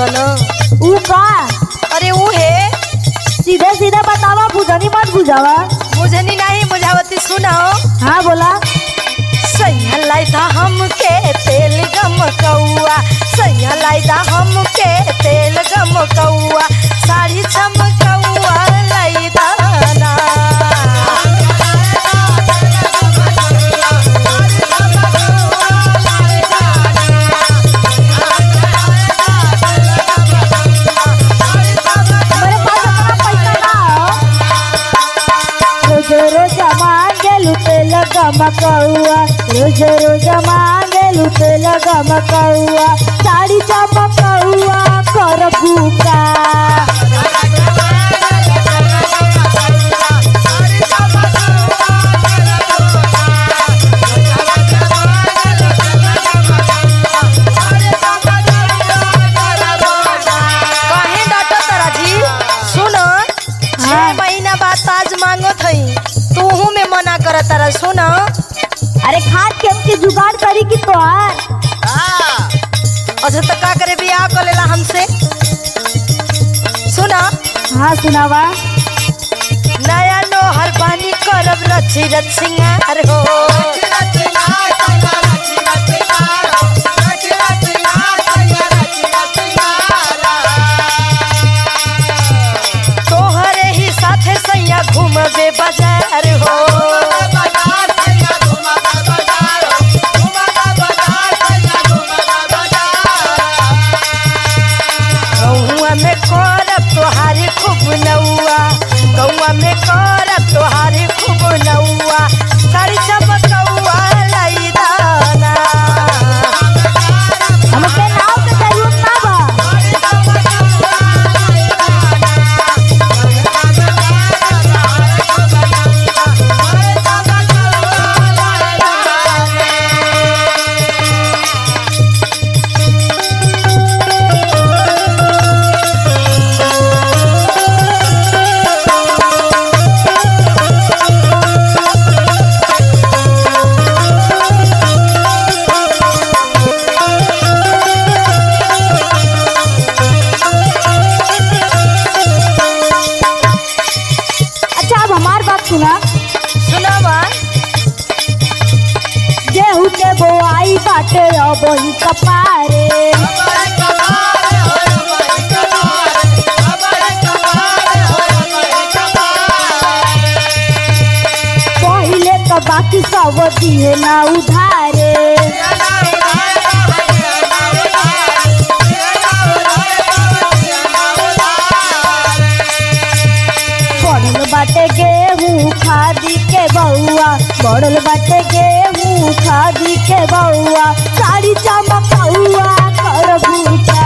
सन ऊ का अरे ऊ है सीधे सीधे बतावा बुझनी मत बुझावा मुझनी नहीं बुझावती सुनाओ हाँ बोला सैया लाइदा हमके तेल गम कौआ सैया लाइदा हमके तेल गम कौआ साड़ी चमकौआ लाइदा ना मेरे पास इतना पैसा ना हो रोज रोज मांगे लुटे लगा मकौआ रोज रोज मांगे लुटे लगा मकौआ साड़ी चमकौआ कर भूका काहे डांटो तारा जी सुनो छह हाँ। महीना बाद ताज मांगो थई तूहू में मना कर तारा सुनो अरे खाद के हमके जुगाड़ करी की तोहार अच्छा तो का करे बियाह कर लेला हमसे सुना हाँ सुनावा नया नोहर पानी करब रची रच सिंगार हो तोहरे ही साथे सैया घूमबे बाजार हो गौआ में करब तोहारी खूब नौआ गौआ में करब तोहारी खूब नौआ साड़ी चमकौआ लाई दाना हमके नाव के जरूरत ना बा अच्छा अब हमार बात सुना सुनावा गेहूं के बोआई बाटे अब ही कपारे पहिले तो बाकी सब दिए ना उधारे पड़ल बाटे गेहूं खादी के बउआ पड़ल बाटे गेहूं खादी के बउआ साड़ी चमकौआ कर भूटा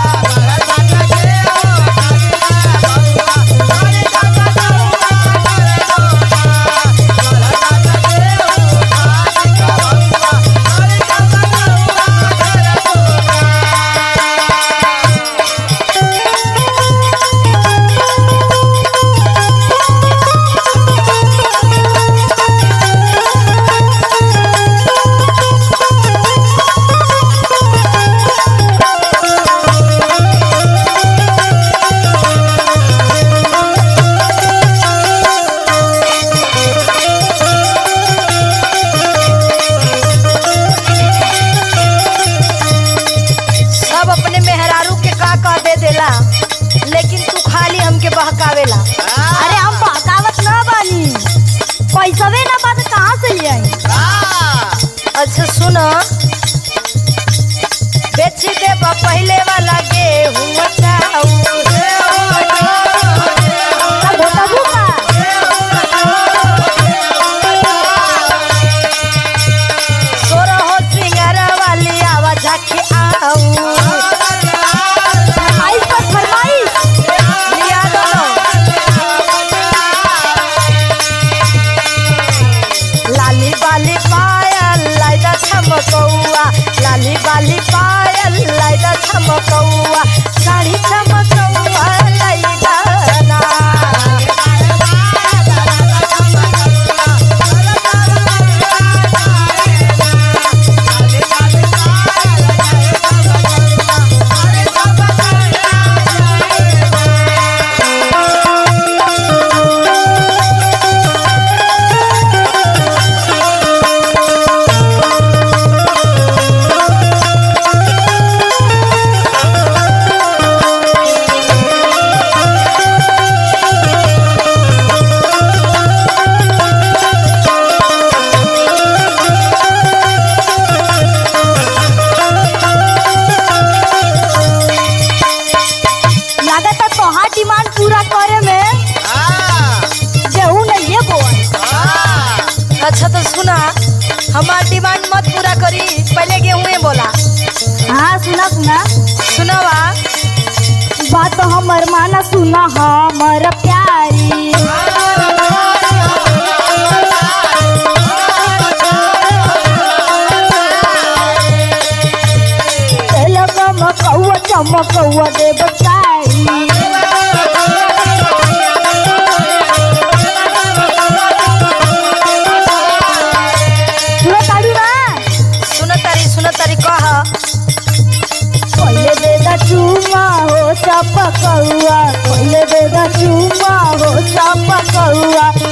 सब अपने मेहरारू के का कह दे देला लेकिन तू खाली हमके बहकावेला अरे हम बहकावत ना बानी पैसवे ना बात कहाँ से ले आई अच्छा सुनो बेच दे पहले वाला गेहूं चाउर अब बताबू का सोरो हो सिंगार वाली आवाज के आऊ फरमाइश पर फरमाइश लिया दो लाली बाली पायल लाइदा चमकौआ लाली बाली पायल लाइदा चमकौआ साड़ी चमकौआ लाइदा ना अच्छा तो सुना हमार डिमांड मत पूरा करी पहले गेहूं बोला हाँ सुना सुना सुनावा बात हमर माना सुना हमर प्यारी तेल गमकौआ चमकौआ देव चारी सुनो ताड़ी ना सुन तारी सुन तारी कह पहिले बेदा चुमा हो चपकौआ पहिले बेदा चुमा हो चपकौआ